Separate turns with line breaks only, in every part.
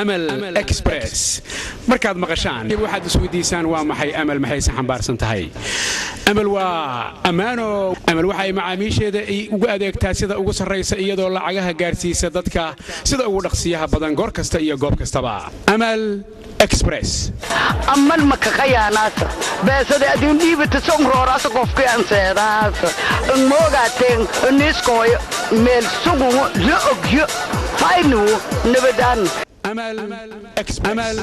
amal express markaad maqashaan waxaad isweydiisaan waa maxay amal maxayse xambaarsan tahay amal waa ammaano amal waxa ay macaamiisheeda ugu adeegtaa sida ugu sarraysa iyadoo lacagaha gaarsiisa dadka sida ugu dhaqsiyaha badan goor kasta iyo goob kastaba amal express
aman makakayaanaasa beesada adiin dhiibata sonroorasa qofki anseedaasa moogateen niskooyo meel sugugu la ogyo faynugu nabadaan
amal express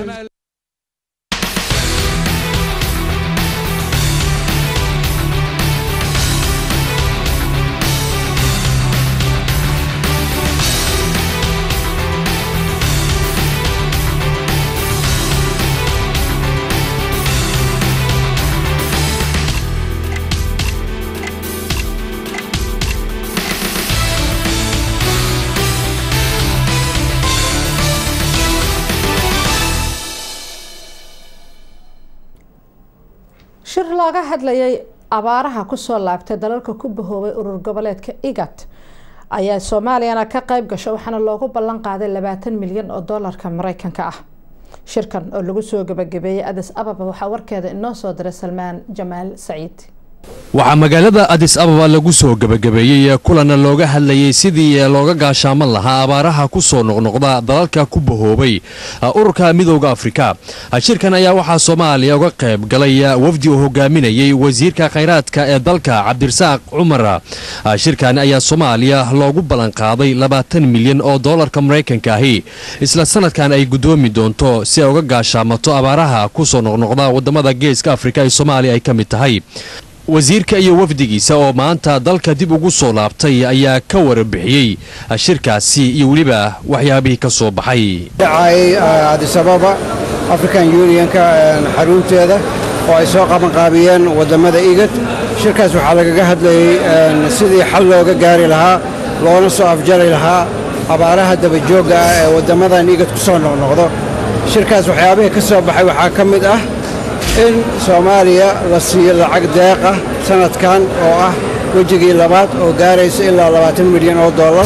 shir looga hadlayay abaaraha kusoo laabtay dalalka ku bahoobay urur goboleedka igat ayaa soomaaliyana ka qayb gasho waxaana loogu ballan qaaday labaatan milyan oo doolarka mareykanka ah shirkan oo lagu soo gabagabeeyey adis ababa waxaa warkeeda inoo soo diray salmaan jamaal saciid
waxaa magaalada adis ababa lagu soo gebagabeeyey kulana looga hadlayey sidii looga gaashaaman lahaa abaaraha ku soo noqnoqda dalalka ku bahoobay ururka midooda afrika shirkan ayaa waxaa soomaaliya uga qayb galay wafdi uu hogaaminayey wasiirka khayraadka ee dalka cabdirasaaq cumar shirkan ayaa soomaaliya loogu ballanqaaday labaatan milyan oo doolarka maraykanka ahi isla sanadkan ay guddoomi doonto si ay uga gaashaamato abaaraha ku soo noqnoqda wadamada geeska afrika ee soomaaliya ay ka mid tahay wasiirka iyo wafdigiisa oo maanta dalka dib ugu soo laabtay ayaa ka warbixiyey shirkaasi iyo weliba waxyaabihii ka soo baxay
dhacay adisababa african unionka xarunteeda oo ay soo qabanqaabiyeen waddammada igad shirkaas waxaa lagaga hadlayey sidii xal looga gaari lahaa loona soo afjari lahaa abaaraha dabajoogga ah ee waddammadan igad ku soo noqnoqdo shirkaas waxyaabihii ka soo baxay waxaa ka mid ah in soomaaliya la siiyo lacag deeqa sannadkan oo ah wejigii labaad oo gaaraysa ilaa labaatan milyan oo dollar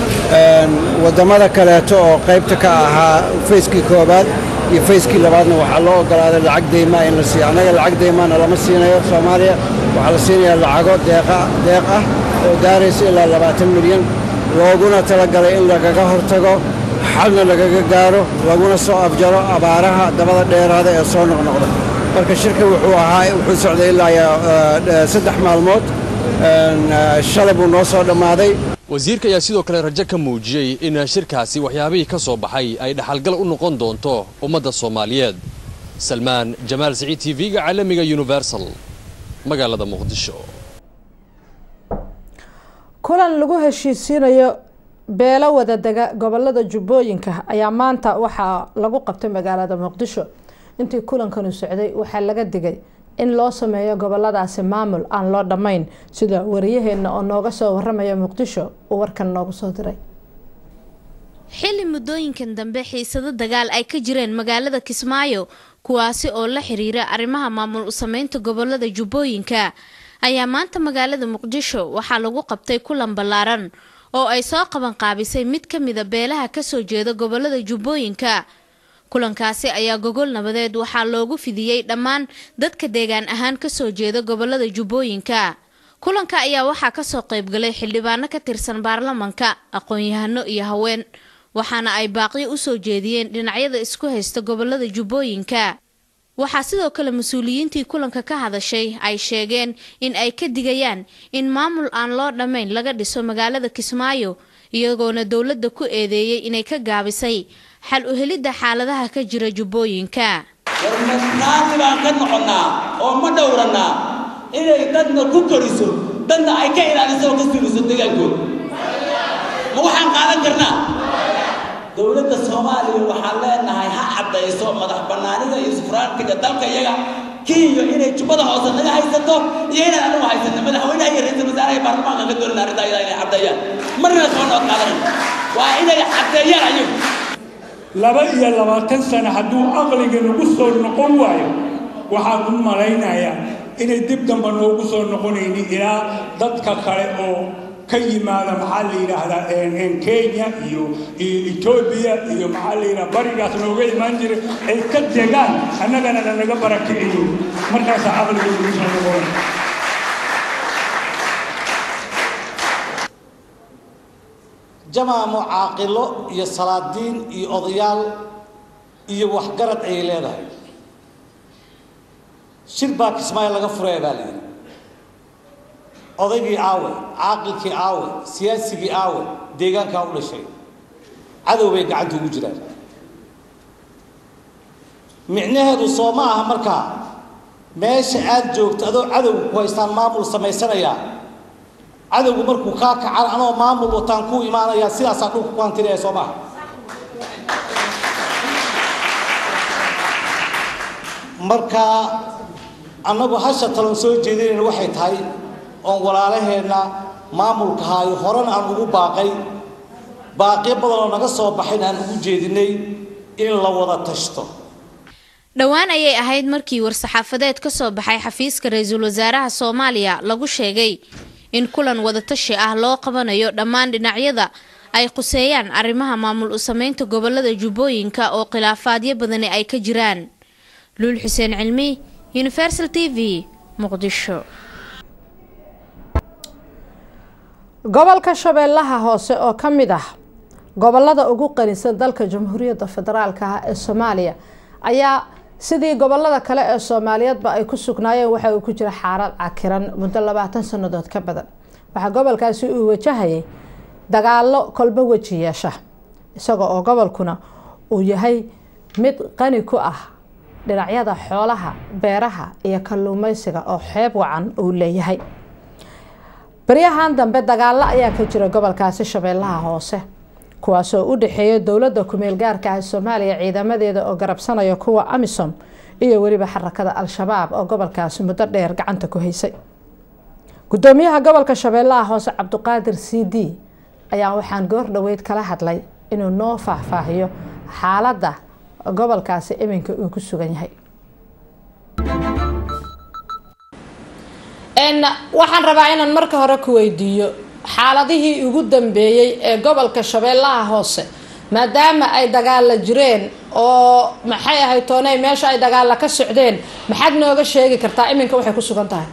wadammada kaleeto oo qaybta ka ahaa fayskii koowaad iyo fayskii labaadna waxaa loo oggolaaday lacag deymaa in la siiyo annaga lacag deymaana lama siinayo soomaaliya waxaa la siinayaa lacago deeq ah oo gaaraysa ilaa labaatan milyan looguna talagalay in lagaga hortago xalna lagaga gaaro laguna soo afjaro abaaraha dabada dheeraada ee soo noqnoqda marka shirka wuxuu ahaa wuxuu socday ilaa saddex maalmood shalay buu noo soo dhammaaday
wasiirka ayaa sidoo kale rajo ka muujiyey in shirkaasi waxyaabihii ka soo baxay ay dhaxalgal u noqon doonto ummadda soomaaliyeed salmaan jamaal siciid t v-ga caalamiga universal magaalada muqdisho
kulan lagu heshiisiinayo beelo wadadega gobolada jubbooyinka ayaa maanta waxaa lagu qabtay magaalada muqdisho intii kulankanu socday waxaa laga digay in loo sameeyo goboladaasi maamul aan loo dhammayn sida wariyaheena oo nooga soo waramaya muqdisho uu warkan noogu soo diray
xilli muddooyinkan dambe xiisado dagaal ay ka jireen magaalada kismaayo kuwaasi oo la xiriira arrimaha maamul u sameynta gobolada jubbooyinka ayaa maanta magaalada muqdisho waxaa lagu qabtay kulan ballaaran oo ay soo qaban qaabisay mid ka mida beelaha kasoo jeeda gobolada jubbooyinka kulankaasi ayaa gogol nabadeed waxaa loogu fidiyey dhammaan dadka deegaan ahaan kasoo jeeda gobolada jubbooyinka kulanka ayaa waxaa kasoo qaybgalay xildhibaano ka tirsan baarlamanka aqoon-yahano iyo haween waxaana ay baaqyo usoo jeediyeen dhinacyada isku haysta gobolada jubbooyinka waxaa sidoo kale mas-uuliyiintii kulanka ka hadashay ay sheegeen in ay ka digayaan in maamul aan loo dhammayn laga dhiso magaalada kismaayo iyagoona dowladda ku eedeeyey inay ka gaabisay xal u helidda xaaladaha ka jira jubbooyinka
warmadnaanti baan ka noqonnaa oo ma dhowrannaa inay dadna ku koriso dadna ay ka ilaaliso oo ka suliso degaankooda ma waxaan qaadan karnaa dowladda soomaaliya waxaan leenahay ha caddayso madax bannaanida iyo sufraantiga dalka iyaga kenya inay jubbada hoose naga haysato iyo inaan anagu haysano madaxweynaha iyo ra-iisul wasaaraha baarlamaanka ka doonana arrintaa iyadaa inay caddeeyaan marna soo nood qaadanan waa inay caddeeyaan ayagu
laba iyo labaatan sano hadduu aqliga nagu soo noqon waayo waxaan u malaynayaa inay dib damba noogu soo noqonaynin ilaa dadka kale oo ka yimaada maxaa la yidhaahdaa kenya iyo iyo etoobiya iyo maxaa la yidhaha barigaas nooga imaan jiray ay ka degaan annagana lanaga barakiciyo markaasaa aqliga ugu soo noqon
jamaamo caaqilo iyo salaadiin iyo odayaal iyo waxgarad ayay leedahay shir baa kismaayo laga furaya baa layidhi odaygii aawe caaqilkii aawe siyaasigii aawe deegaankaa u dhashay cadow bay gacanta ugu jiraan micnaheedu soo ma aha markaa meesha aad joogto adoo cadowga ku haystaan maamul samaysanayaa cadowgu markuu kaa kacan anoo maamul wataan kuu imaanayaa sidaasaa dhulka ku hantinaya soo maaha marka annagu hasha talon soo jeedinayna waxay tahay oon walaalaheenna maamulka haayo horena aan ugu baaqay baaqiyo badan oo naga soo baxayn aan ugu jeedinay in la wada tashto
dhowaan ayay ahayd markii war-saxaafadeed ka soo baxay xafiiska ra-iisul wasaaraha soomaaliya lagu sheegay in kulan wadatashi ah loo qabanayo dhammaan dhinacyada ay quseeyaan arrimaha maamul u sameynta gobolada jubbooyinka oo khilaafaadyo badani ay ka jiraan luul xuseen cilmi universal t v muqdisho
gobolka shabeellaha hoose oo ka mid ah gobolada ugu qanisan dalka jamhuuriyadda federaalk ah ee soomaaliya ayaa sidii gobolada kale ee soomaaliyeedba ay ku sugnaayeen waxa uu ku jira xaalad cakiran muddo labaatan sannadood ka badan waxaa gobolkaasi uu wajahayay dagaalo kolba weji yeesha isaga oo gobolkuna uu yahay mid qani ku ah dhinacyada xoolaha beeraha iyo kalluumeysiga oo xeeb wacan uu leeyahay baryahan dambe dagaalo ayaa ka jira gobolkaasi shabeellaha hoose kuwaasoo u dhexeeya dowladda kumeel gaarka ah soomaaliya ciidamadeeda oo garabsanaya kuwa amisom iyo weliba xarakada al-shabaab oo gobolkaasi muddo dheer gacanta ku haysay gudoomiyaha gobolka shabeellaha hoose cabdiqaadir c d ayaa waxaan goor dhoweyd kala hadlay inuu noo faahfaahiyo xaaladda gobolkaasi iminka uu ku sugan yahay waxaan rabaa inaan marka hore ku weydiiyo xaaladihii ugu dambeeyey ee gobolka shabeellaha hoose maadaama ay dagaalla jireen oo maxay ahayd tooney meesha ay dagaalla ka socdeen maxaad nooga sheegi kartaa iminka waxay ku sugan tahay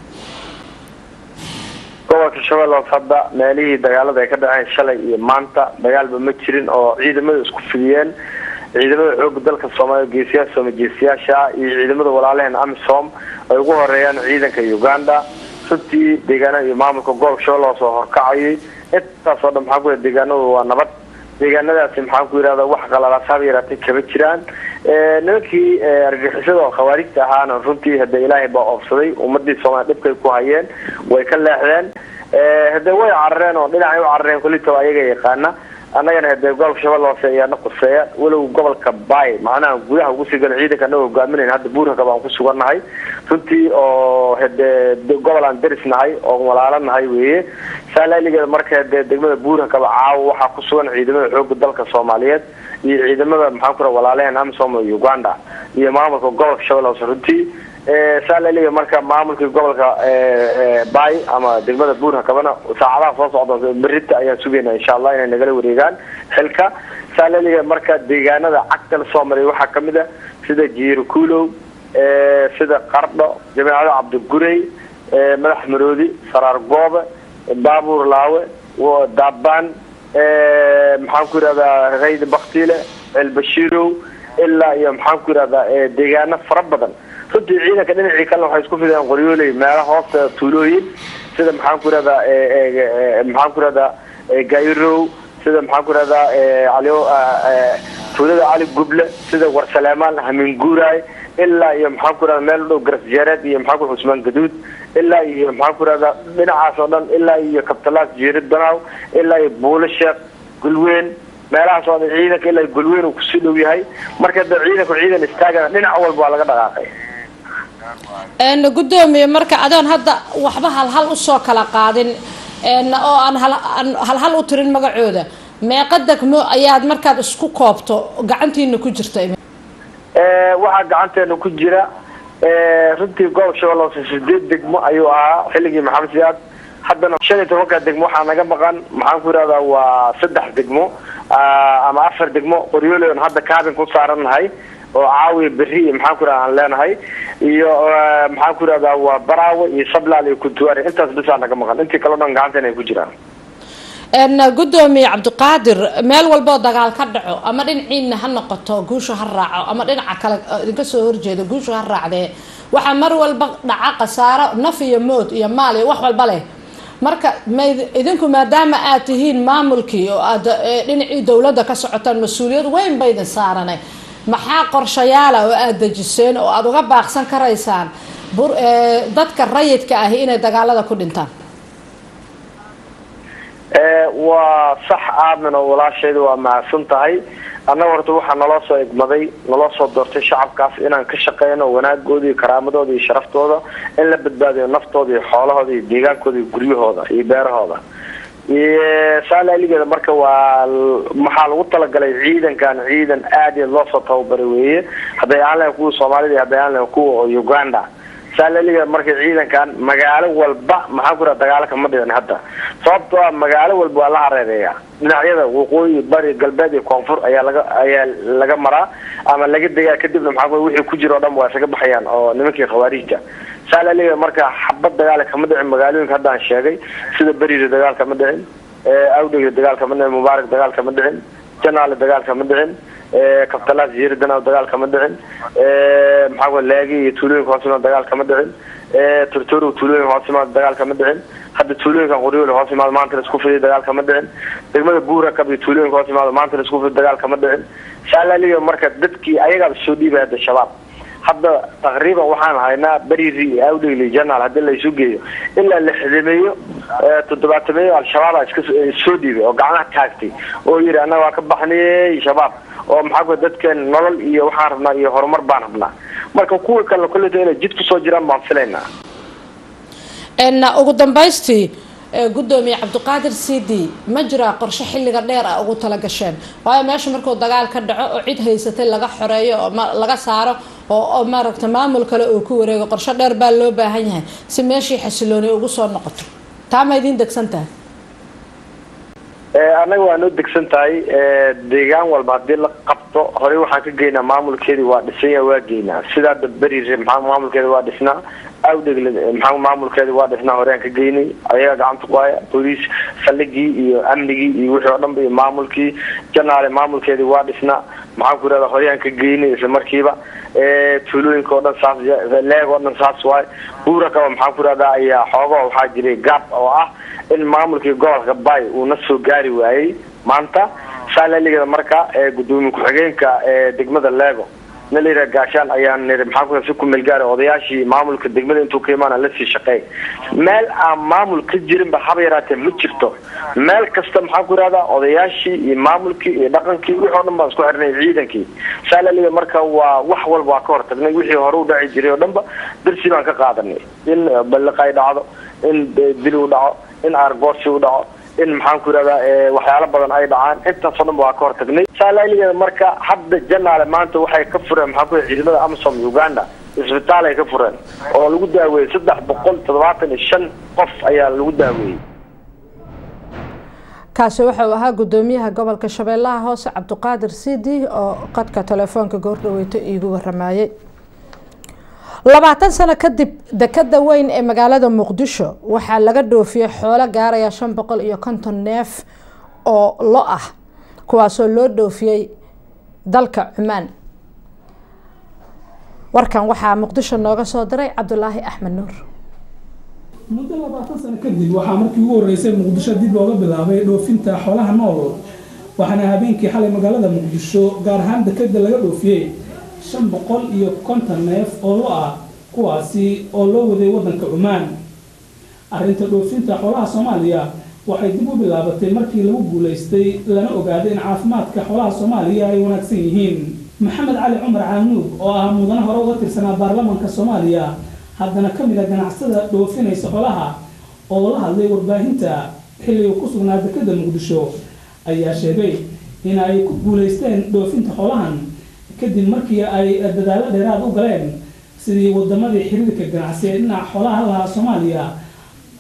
gobolka shabeelle hoose hadda meelihii dagaalada ay ka dhaceen shalay iyo maanta dagaalba ma jirin oo ciidamada isku fidiyeen ciidamada xooga dalka soomaaliya geesiyaasha sooma geesiyaasha iyo ciidamada walaalaheen amisom ay ugu horeeyaan ciidanka uganda runtii deegaanada iyo maamulka gobolka shabeelle hoose oo horkacayay intaas oo dhan maxaan ku yidhahda deegaanadu waa nabad deegaanadaasi maxaan ku yidhahda wax qalalaasaba yaraatay kama jiraan nimankii argixisada oo khawaarijta ahaana runtii hade ilaahay baa oobsaday ummadii soomaaliya dhibkay ku hayeen way ka leexdeen hade way carareen oo dhinacay u carareen kulitaba ayaga yaqaana annagana hade gobolka shabeelle hoose ayaana quseeya walow gobolka bay macnaha gudaha ugu sii gala ciidanka anaga hogaaminayn hadda buuraka baan ku sugannahay runtii oo hade gobol aan deris nahay oo walaalo nahay weeye saalailigeeda marka hade degmada buurakaba caawa waxaa ku sugan ciidamada xooga dalka soomaaliyeed iyo ciidamada maxaan ku raha walaalaheen amisom iyo uganda iyo maamulka gobolka shabeelle hoose runtii saalailiga marka maamulkii gobolka bay ama degmada buurhakabana saacadaha soo socda berita ayaan sugayna insha allah inay nagala wareegaan xilka saalailiga marka deegaanada cagta la soo maray waxaa kamid a sida jiirkuulow sida qardho jameecada cabdigurey madax maroodi saraar goobe baabuur laawe daabaan maxaan ku yidhahdaa rayd baktiile celbashiirow ilaa iyo maxaan ku yidhahdaa deegaano fara badan runtii ciidanka dhinacii kalena waxay isku fideen qoryooley meelo hoosta tuulooyin sida maxaan ku yidhahdaa maxaan ku yidhahdaa gairow sida maxaan ku yidhahdaa ali tuulada cali guble sida warsaleemaan haminguuraay ilaa iyo maxaan ku yidhahdaa meel u dhow garasjeereed iyo maxaan ku cusmaan gaduud ilaa iyo maxaan ku yidhahdaa dhinacaas oo dhan ilaa iyo kabtalaas jeerid banaaw ilaa iyo buulo sheekh gulweyn meelahaas oo dhan ciidanka ilaa gulweyn uu kusii dhow yahay marka da ciidanku ciidan istaagana dhinac walba waa laga dhaqaaqay
gudoomiye marka adoon hadda waxba halhal usoo kala qaadin oo aan halhal u tirin magacooda meeqa degmo ayaad markaad isku koobto gacantiina ku jirta
waxaa gacanteena ku jira runtii gobolka shabeelle hoose sideed degmo ayuu ahaa xilligii maxamed siyaad haddana shan iyo tobanka degmo waxaa naga maqan maxaan ku yidhahdaa waa saddex degmo ama afar degmo qoryoole on hadda kaabin ku saarannahay oo caawiya berri iyo maxaan ku yidhahda aan leenahay iyo maxaan ku yidhahdaa waa baraawe iyo sablaal iyo kuntuwaari intaas bisaa naga maqan intii kaleo dhan gacanteena ay ku jiraan
gudoomiye cabdiqaadir meel walboo dagaal ka dhaco ama dhinaciina ha noqoto guusha ha raaco ama dhinaca kale idinka soo horjeeda guusha ha raacdee waxaa mar walba dhaca khasaaro naf iyo mood iyo maal iyo wax walba leh marka ma idinku maadaama aad tihiin maamulkii oo aad dhinacii dowladda ka socotaan mas-uuliyad weyn ba idin saaranay maxaa qorshayaala oo aada dejiseen oo aada uga baaqsan karaysaan dadka rayidka ahi inay dagaalada ku dhintaan
waa sax aamin oo walaasheeda waa mahadsan tahay annaga horta waxaa naloo soo egmaday naloo soo doortay shacabkaas inaan ka shaqeyno wanaagooda iyo karaamadooda iyo sharaftooda in la badbaadiyo naftooda iyo xoolahooda iyo deegaankooda iyo guryahooda iyo beerahooda saalaaligeeda marka waa maxaa lagu talagalay ciidankan ciidan aad iyo loo soo tababaray weeye hadday aan lahayn kuwa soomaalida iyo hadday aan lahayn kuwa uganda saalaaligeeda marka ciidankan magaalo walba maxaan ku raha dagaalo kama dhicin hadda sababtoo ah magaalo walba waa la hareereeya dhinacyada waqooyi bari galbeed iyo koonfur ayaa laga ayaa laga maraa ama laga degaa kadibna maxaa ku wixii ku jira oo dhan waa isaga baxayaan oo nimankii khawaarijta saalaaligeeda marka xabad dagaala kama dhicin magaalooyinka hadda aan sheegay sida beriira dagaal kama dhicin awdhega dagaal kama dhicin mubaarak dagaal kama dhicin janaale dagaal kama dhicin kabtalaas yeeridan dagaal kama dhicin maxaa laagi iyo tuulooyinka hoos imaad dagaal kama dhicin tortoro tuulooyinka hoos imaad dagaal kama dhicin hadda tuulooyinka qoryoole hoos imaad maanta la isku fidiy dagaal kama dhicin degmada buura kab iyo tuulooyinka hoos imaad maanta la isku fidiy dagaal kama dhicin saalaaliga marka dadkii ayagaaba soo dhiibay hadda shabaab hadda taqriiban waxaan haynaa beriri iyo awdhegli janaal haddii la isu geeyo ilaa la xidimeeyo toddobaatameeyo al-shabaaba iska soo dhiibay oo gacmaha taagtay oo yidhi annaga waa ka baxnayey shabaab oo maxaa ku dadkeen nolol iyo waxaan rabnaa iyo horumar baan rabnaa marka kuwa kalena kolleyta inay jid kusoo jiraan baan filaynaa
ugu dambaystii gudoomiye cabdiqaadir c d ma jiraa qorshe xilliga dheer ah ugu tala gasheen waayo meesha markuu dagaal ka dhaco oo cid haysatay laga xoreeyo oo laga saaro oo maaragta maamul kale uu ku wareego qorshe dheer baa loo baahan yahay si meeshii xasilooni ugu soo noqoto taa ma idiin degsan tahay
annaga waa noo degsan tahay deegaan walba haddii la qabto horey waxaan ka geynaa maamulkeedii waa dhisanya waa geynaa sidaa daberi maxaa maamulkeeda waa dhisnaa awdhegle maxaa maamulkeeda waa dhisnaa horeyaan ka geynay ayaga gacanta ku haya booliis saldhigii iyo amnigii iyo wixii oo dhanba iyo maamulkii janaale maamulkeedii waa dhisnaa maxaan ku irahda horeyaan ka geynay isla markiiba tuulooyinka oo dhan saas leeg oo dhan saas waay buura kaba maxaan ku irahdaa ayaa xooga waxaa jiray gaab oo ah in maamulkii gobolka bay uu na soo gaari waayey maanta saalaaligeeda marka gudoomiye ku-xigeenka degmada leego na la yidhaha gaashaan ayaan niri maxaa ku si ku meelgaara odayaashii maamulka degmada intuu ka imaana lasii shaqeey meel aan maamul ka jirinba haba yaraatee ma jirto meel kasta maxaan ku yidhahdaa odayaashii iyo maamulkii iyo dhaqankii wixii o dhan baan isku xirnay ciidankii saalaaliga marka waa wax walba waa ka hortagnay wixii hore u dhaci jiray oo dhanba darsi baan ka qaadanay in balliqay dhacdo in dil u dhaco in aargoorsi u dhaco in maxaan ku yidhahdaa waxyaalo badan ay dhacaan intaasoo dhan ba waa ka hortagnay saalaaligeeda marka hadda janaale maanta waxay ka fureen maxaa ku ciidamada amsom uganda isbitaal ay ka fureen oo lagu daaweeyey saddex boqol toddobaatan iyo shan qof ayaa lagu daaweeyey
kaasi wuxuu ahaa gudoomiyaha gobolka shabeellaha hoose cabdiqaadir sidi oo qadka telefoonka goordhaweyto iigu waramayey labaatan sano kadib dekada weyn ee magaalada muqdisho waxaa laga dhoofiyey xoolo gaaraya shan boqol iyo konton neef oo lo ah kuwaasoo loo dhoofiyey dalka cumaan warkan waxaa muqdisho nooga soo diray cabdulaahi axmed nuur
muddo labaatan sano kadib waxaa markii ugu horeysay muqdisho dib looga bilaabay dhoofinta xoolaha nool waxaana habeenkii xalay magaalada muqdisho gaar ahaan dekada laga dhoofiyey shan boqol iyo konton neef oo lo ah kuwaasi oo loo waday waddanka cumaan arrinta dhoofinta xoolaha soomaaliya waxay dib u bilaabatay markii lagu guulaystay lana ogaaday in caafimaadka xoolaha soomaaliya ay wanaagsan yihiin maxamed cali cumar caanuug oo ah mudane hore uga tirsanaa baarlamaanka soomaaliya haddana ka mid a ganacsada dhoofinaysa xoolaha oo la hadlay warbaahinta xilli uu ku sugnaa dekada muqdisho ayaa sheegay in ay ku guulaysteen dhoofinta xoolahan kadib markii ay dadaalo dheeraad u galeen sidii wadamadii xiriirka ganacsi ee dhinaca xoolaha lahaa soomaaliya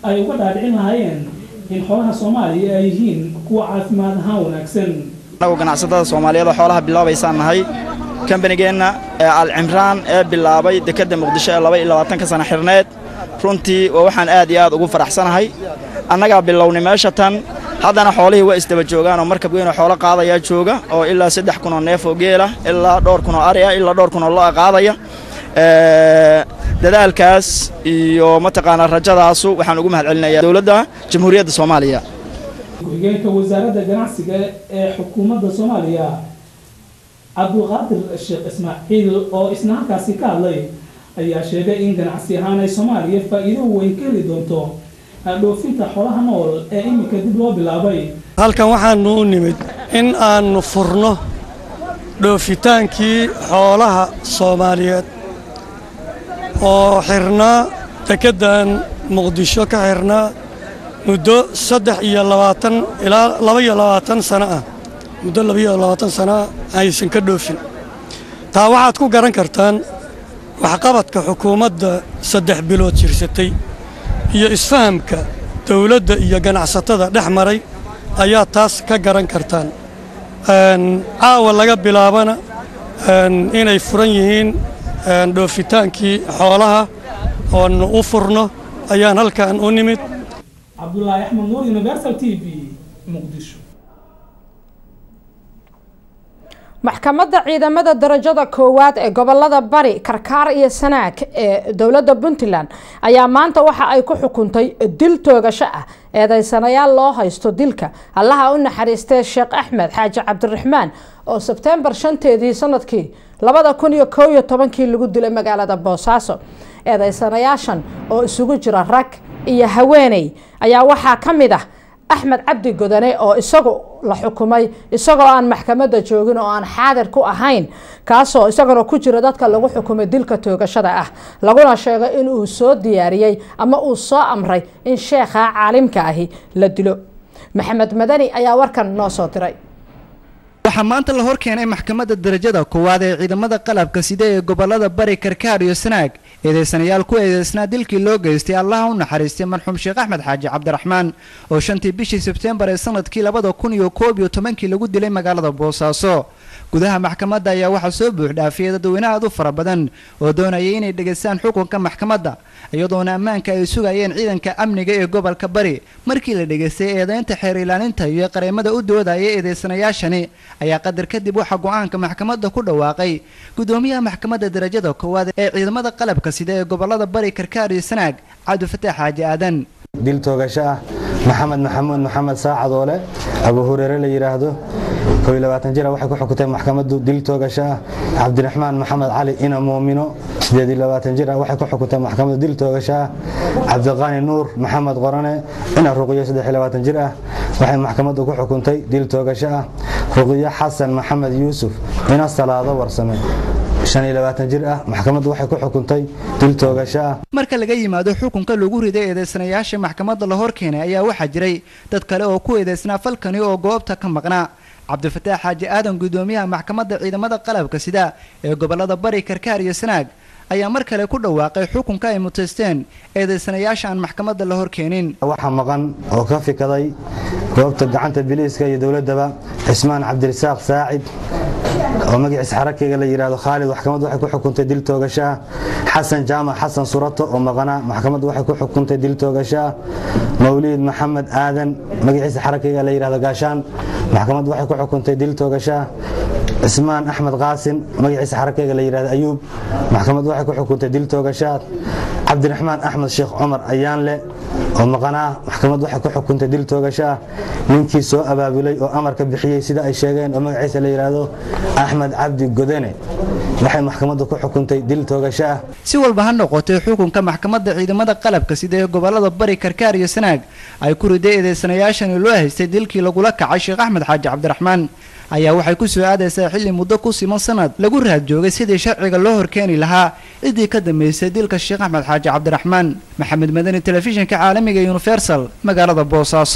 ay uga dhaadhicin lahaayeen in xoolaha soomaaliya ay yihiin kuwa caafimaad ahaan wanaagsan
annagu ganacsatada soomaaliyeed oo xoolaha bilaabaysaan nahay kambanigeenna ee alcimraan ee bilaabay dekedda muqdisho ee laba iyo labaatanka sana xirneed runtii waa waxaan aad iyo aad ugu faraxsanahay annagaa bilownay meesha tan haddana xoolihii waa isdaba joogaan oo markab weyn oo xoolo qaadayaa jooga oo ilaa saddex kun oo neef oo geela ilaa dhowr kun oo ari ah ilaa dhowr kun oo lo' qaadaya dadaalkaas iyo mataqaanaa rajadaasu waxaan ugu mahad celinayaa dowladda jamhuuriyadda soomaaliya
ku-xigeenka wasaaradda ganacsiga ee xukuumadda soomaaliya cabdulqaadir sheekh ismaaciil oo isna halkaasi ka hadlay ayaa sheegay in ganacsi ahaan ay soomaaliya faa'iido weyn ka heli doonto dhoofinta xoolaha nool ee iminka dib loo bilaabay
halkan waxaanu u nimid in aannu furno dhoofitaankii xoolaha soomaaliyeed oo xirnaa dekeddan muqdisho ka xirnaa muddo saddex iyo labaatan ilaa laba iyo labaatan sano ah muddo laba iyo labaatan sano ah aysan ka dhoofin taa waxaad ku garan kartaan waxqabadka xukuumadda saddex bilood jirsatay iyo isfahamka dawladda iyo ganacsatada dhex maray ayaa taas ka garan kartaan caawa laga bilaabana inay furan yihiin dhoofitaankii xoolaha oonu u furno ayaan halkan u nimid
cabdulaahi axmed nuur universal t v muqdisho
maxkamadda ciidamada darajada koowaad ee gobolada bari karkaar iyo sanaag ee dowladda puntland ayaa maanta waxa ay ku xukuntay dil toogasho ah eedeysanayaal loo haysto dilka allaha u naxariistee sheekh axmed xaaji cabdiraxmaan oo sebtembar shanteedii sanadkii labada kun iyo koob iyo tobankii lagu dilay magaalada boosaaso eedeysanayaashan oo isugu jira rag iyo haweeney ayaa waxaa ka mid ah axmed cabdi godane oo isagu la xukumay isagoo aan maxkamadda joogin oo aan xaadir ku ahayn kaasoo isaguna ku jira dadka lagu xukumay dilka toogashada ah laguna sheegay in uu soo diyaariyey ama uu soo amray in sheekha caalimka ahi la dilo maxamed madani ayaa warkan noo soo diray
waxaa maanta la hor keenay maxkamadda darajada koowaad ee ciidamada qalabka sida ee gobolada bari karkaar iyo sanaag eedeysanayaal ku eedeysnaa dilkii loo geystay allaha u naxariistay marxuum sheekh axmed xaaji cabdiraxmaan oo shantii bishii sebtembar ee sanadkii labada kun iyo koob iyo tobankii lagu dilay magaalada boosaaso gudaha maxkamadda ayaa waxaa soo buuxdhaafiyay dadweyne aad u fara badan oo doonayay inay dhegaystaan xukunka maxkamadda iyadoona ammaanka ay sugayeen ciidanka amniga ee gobolka bari markii la dhegaystay eedeynta xeer ilaalinta iyo qareemada u doodaya eedeysanayaashani ayaa qadar kadib waxaa go-aanka maxkamadda ku dhawaaqay gudoomiyaha maxkamadda darajada koowaad ee ciidamada qalabka sida ee gobolada bari karkaar iyo sanaag cabdifataax xaaji aadan
dil toogasho ah maxamed maxamuud maxamed saacadoole abu hureere la yidhaahdo koo iyo labaatan jira waxay ku xukutay maxkamaddu dil toogasho ah cabdiraxmaan maxamed cali ina muumino sideed iyo labaatan jir ah waxay ku xukutay maxkamaddu dil toogasho ah cabdiqaani nuur maxamed qorane ina ruqiyo saddex iyo labaatan jir ah waxay maxkamaddu ku xukuntay dil toogasho ah ruqiyo xasan maxamed yuusuf ina salaado warsame shan iyo labaatan jir ah maxkamaddu waxay ku xukuntay dil toogasho ah
marka laga yimaado xukunka lagu riday eedeysanayaasha maxkamadda la hor keenay ayaa waxaa jiray dad kale oo ku eedeysnaa falkani oo goobta ka maqnaa cabdifataax xaaji aadan gudoomiyaha maxkamadda ciidamada qalabka sida ee gobolada bari karkaar iyo sanaag ayaa mar kale ku dhawaaqay xukunka ay mutaysteen eedeysanayaasha aan maxkamadda la hor keenin
waxaa maqan oo ka fikaday goobta gacanta biliiska iyo dowladdaba cismaan cabdirasaaq saacid oo magaciisa xarakeyga la yidhaahdo khaalid maxkamaddu waxay ku xukuntay dil toogasho ah xasan jaamac xasan surato oo maqanaa maxkamaddu waxay ku xukuntay dil toogasho ah mawliid maxamed aadan magaciisa xarakeyga la yidhahdo gaashaan maxkamaddu waxay ku xukuntay dil toogasho ah cismaan axmed qaasin magaciisa xarakeyga la yidhahdo ayuub maxkamaddu waxay ku xukuntay dil toogasho ah cabdiraxmaan axmed sheekh cumar ayaanle oo maqanaa maxkamaddu waxay ku xukuntay dil toogasho ah ninkii soo abaabulay oo amarka bixiyey sida ay sheegeen oo magaciisa la yidhaahdo axmed cabdi godane waxay maxkamaddu ku xukuntay dil toogasho ah
si walba ha noqotay xukunka maxkamadda ciidamada qalabka sida ee gobolada bari karkaar iyo sanaag ay ku riday eedeysanayaashani loo haystay dilkii lagula kacay sheekh axmed xaaji cabdiraxmaan ayaa waxay ku soo aadaysaa xilli muddo ku siman sanad lagu raad joogay sidii sharciga loo horkeeni lahaa ciddii ka dambeysay dilka sheekh axmed xaaji cabdiraxmaan maxamed madani telefishinka caalamiga universal magaalada boosaaso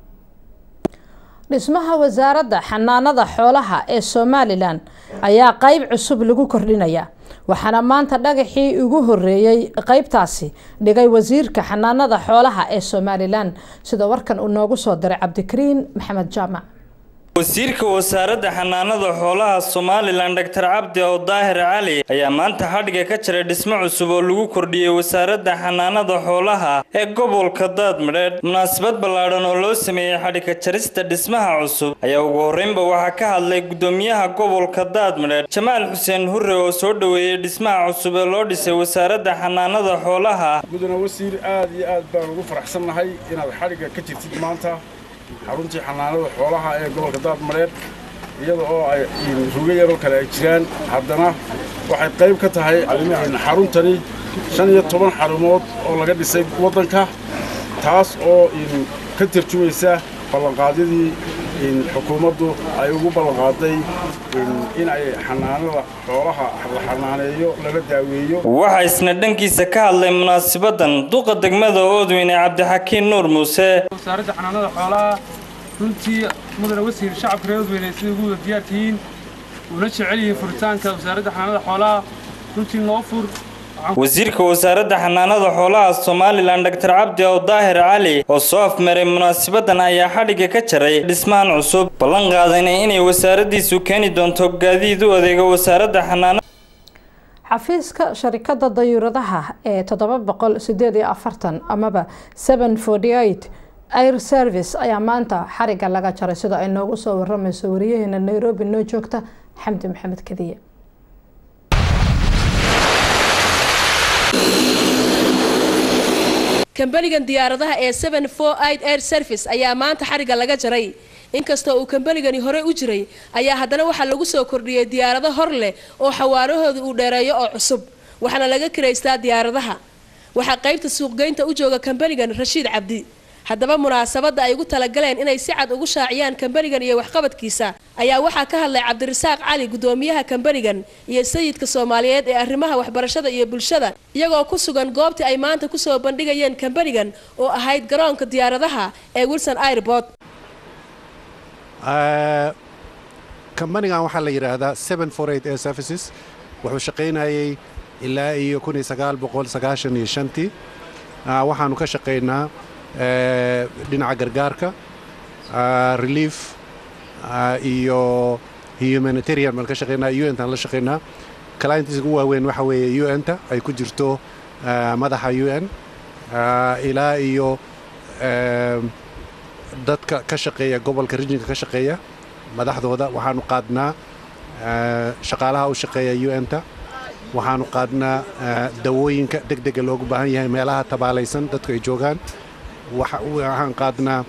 dhismaha wasaaradda xanaanada xoolaha ee somalilan ayaa qayb cusub lagu kordhinaya waxaana maanta dhagaxii ugu horeeyey qeybtaasi dhigay wasiirka xanaanada xoolaha ee somalilan sida warkan uu noogu soo diray cabdikariin maxamed jaamac
wasiirka wasaaradda xanaanada xoolaha somalilan dr cabdi ow daahir cali ayaa maanta xadhiga ka jiray dhismo cusub oo lagu kordhiyey wasaaradda xanaanada xoolaha ee gobolka daadmadheedh munaasabad ballaadhan oo loo sameeyey xadhiga jarista dhismaha cusub ayaa ugu horreynba waxaa ka hadlay gudoomiyaha gobolka daadmadheedh jamaal xuseen hurre oo soo dhoweeyey dhismaha cusub ee loo dhisay wasaaradda xanaanada xoolaha
mudane wasiir aad iyo aad baan ugu faraxsannahay inaad xadhigga ka jirtid maanta xaruntii xanaanada xoolaha ee gobolka daadmareed iyada oo ay rugo yaroo kale ay jiraan haddana waxay qayb ka tahay xaruntani shan iyo toban xarumood oo laga dhisay waddanka taas oo ka tarjumaysa ballanqaadyadii xukuumaddu ay ugu ballanqaaday in ay xanaanada xoolaha la xanaaneeyo lala daaweeyo
waxaa isna dhankiisa ka hadlay munaasabadan duqa degmada oodweyne cabdixakiin nuur muuse
wasaaradda xanaanada xoolaha runtii mudane wasiir shacabka reer oodweyne siday ugu wada diyaar tihiin uuna jecel yihiin furitaanka wasaaradda xanaanada xoolaha runtii noo fur
wasiirka wasaaradda xanaanada xoolaha somalilan dr cabdi ow daahir cali oo soo afmaray munaasabadan ayaa xadhigga ka jaray dhismahan cusub ballan qaadayna inay wasaaraddiisu keeni doonto gaadiid u adeega wasaaradda xanaanada
xafiiska sharikada dayuuradaha ee toddoba boqol sideed iyo afartan amaba seven forty eight air service ayaa maanta xarigga laga jaray sida ay noogu soo waramayso wariyaheena nairobi noo joogta xamdi maxamed kadiye
kambanigan diyaaradaha ee seven four eight air service ayaa maanta xarigga laga jaray inkastoo uu kambanigani horey u jiray ayaa haddana waxaa lagu soo kordhiyey diyaarado hor leh oo xawaarahooda uu dheereeyo oo cusub waxaana laga kiraystaa diyaaradaha waxaa qaybta suuqgeynta u jooga kambanigan rashiid cabdi haddaba munaasabadda ay ugu talagaleen inay si cad ugu shaaciyaan kambanigan iyo waxqabadkiisa ayaa waxaa ka hadlay cabdirasaaq cali gudoomiyaha kambanigan iyo sayidka soomaaliyeed ee arrimaha waxbarashada iyo bulshada iyagoo ku sugan goobtii ay maanta kusoo bandhigayeen kambanigan oo ahayd garoonka diyaaradaha ee wilson airbort
kambanigan waxaa la yidhaahdaa seven four eight air services wuxuu shaqaynayay ilaa iyo kun iyo sagaal boqol sagaashan iyo shantii waxaanu ka shaqaynaa dhinaca gargaarka relief iyo humanitarian baan ka shaqaynaa u ntaan la shaqaynaa clientiska ugu waaweyn waxa weeye u n-ta ay ku jirto madaxa u n ilaa iyo dadka ka shaqeeya gobolka rijinka ka shaqeeya madaxdooda waxaanu qaadnaa shaqaalaha u shaqeeya u n-ta waxaanu qaadnaa dawooyinka deg dega loogu baahan yahay meelaha tabaalaysan dadku ay joogaan waxaan qaadnaa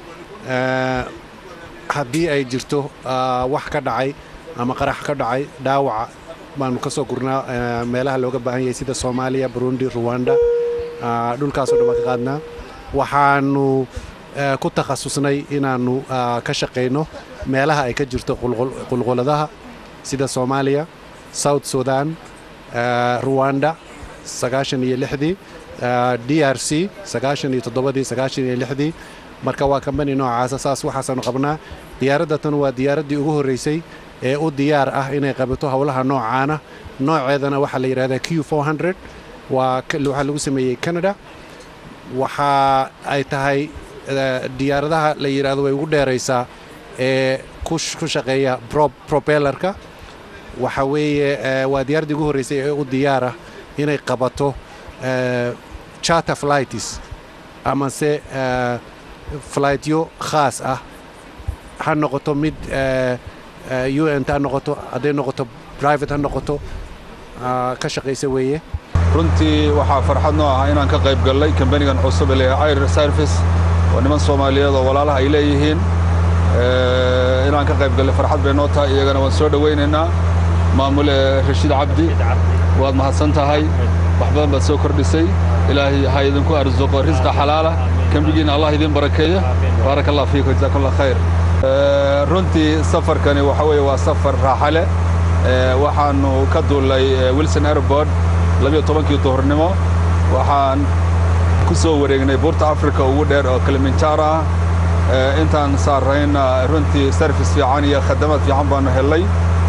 haddii ay jirto wax ka dhacay ama qarax ka dhacay dhaawaca baanu ka soo gurnaa meelaha looga baahan yahay sida soomaaliya burundi ruwanda dhulkaasoo dhan baan ka qaadnaa waxaanu ku takhasusnay inaannu ka shaqayno meelaha ay ka jirto qulquladaha sida soomaaliya south sudan ruwanda sagaashan iyo lixdii d r c sagaashan iyo toddobadii sagaashan iyo lixdii marka waa kambani noocaasa saas waxaasaanu qabnaa diyaaradda tan waa diyaaraddii ugu horraysay ee u diyaar ah inay qabato howlaha noocaana nooceedana waxaa la yidhahdaa q waa waxaa lagu sameeyey canada waxa ay tahay diyaaradaha la yidhahdo way ugu dheeraysaa ee ku shaqeeya propellarka waxa weeye waa diyaaraddii ugu horraysay ee u diyaar ah inay qabato charter flights amase flightyo khaas ah ha noqoto mid u n ta ha noqoto hadday noqoto private ha noqoto ka shaqaysa weeye
runtii waxaa farxad noo ah inaan ka qayb gallay kambanigan cusub ee air service oo niman soomaaliyeed oo walaalaha ay leeyihiin inaan ka qayb gallay farxad bay noo tahay iyagana waan soo dhowaynaynaa maamule rashiid cabdi waad mahadsan tahay wax badan baad soo kordhisay ilaahay ha idinku arsuqo risqa xalaala kambigiina allah idin barakeeya baaraka allah fiikum jazakum allah khayr runtii safarkani waxa weeye waa safar raaxa leh waxaanu ka duulay wilson airport labiyo tobankii duhurnimo waxaan ku soo wareegnay buurta africa ugu dheer oo kilimanjaro ah intaan saarrayna runtii service fiican iyo khadamaad fiican baanu helay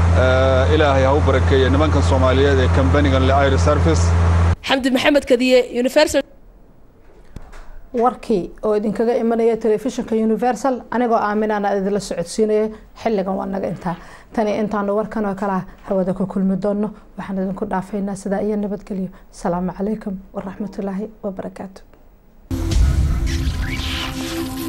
ilaahay ha u barakeeye nimankan soomaaliyeed ee kambanigan le air service
xamdi maxamed kadiye universal
warkii oo idinkaga imanaya telefishinka universal anigoo aaminaana idinla socodsiinaya xilligan waa naga intaa tani intaanu warkan oo kale hawada ku kulmi doono waxaan idinku dhaafaynaa sidaa iyo nabadgelyo asalaamu calaykum waraxmatullaahi wabarakaatu